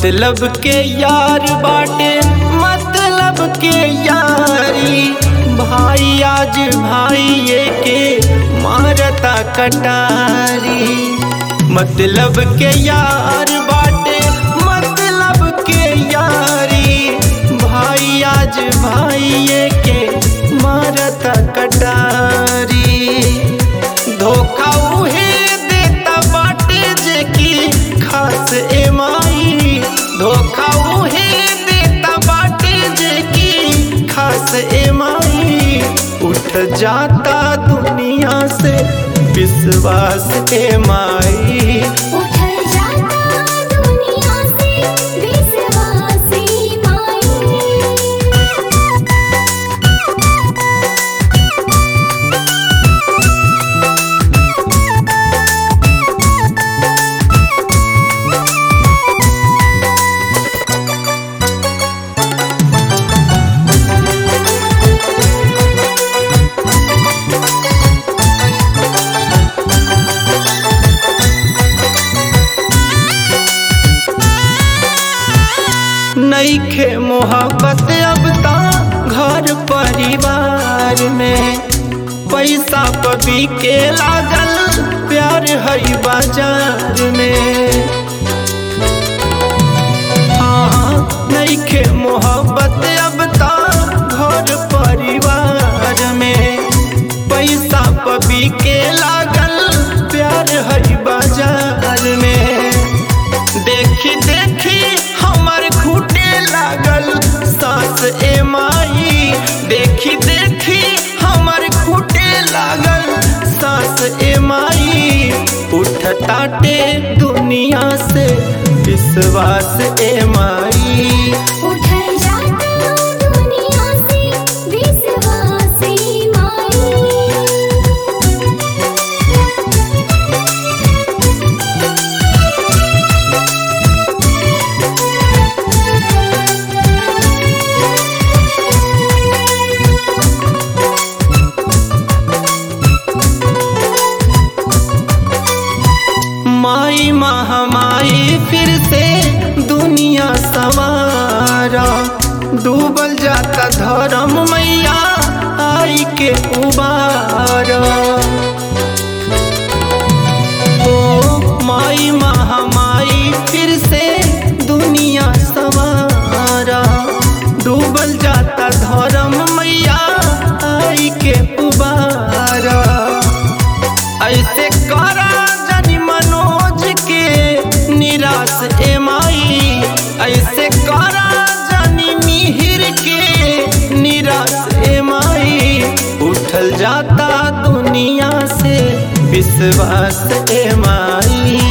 मतलब के यार बाटे मतलब के यारी भाई आज भाई ये के मारता कटारी मतलब के यार बाटे मतलब के यारी भाई आज भाई ये के मारता कटारी धोखा उहे देता बाटे जे की खास एमाई धोखा उहे देता बाटे जे की खास एमाई उठ जाता दुनिया से विश्वास एमाई उठल जाता दुनिया से विश्वासी माई नईखे मोहब्बत अब ता घर परिवार में पैसा पबी के लागल प्यार हई बाजार में हाँ नईखे मोहब्बत अब ता घर परिवार में पैसा पबी के लागल प्यार हई बाजार में देखी देखी हमर खूटे लागल सास ए माई देखी देखी हमर खूटे लागल सास ए माई उठ ताटे दुनिया से विश्वास ए माई उठल जाता दुनिया से विश्वासी माई माई महामाई फिर से दुनिया सवारा डूबल जाता धर्म मैया आई के उबारा ओ माई महामाई फिर से दुनिया सवारा डूबल जाता धर्म मैया आई के उबारा ऐसे करा जनी मनोज के निराश एमाई ऐसे करा जनी मिहिर के निराश एमाई उठल जाता दुनिया से विश्वास एमाई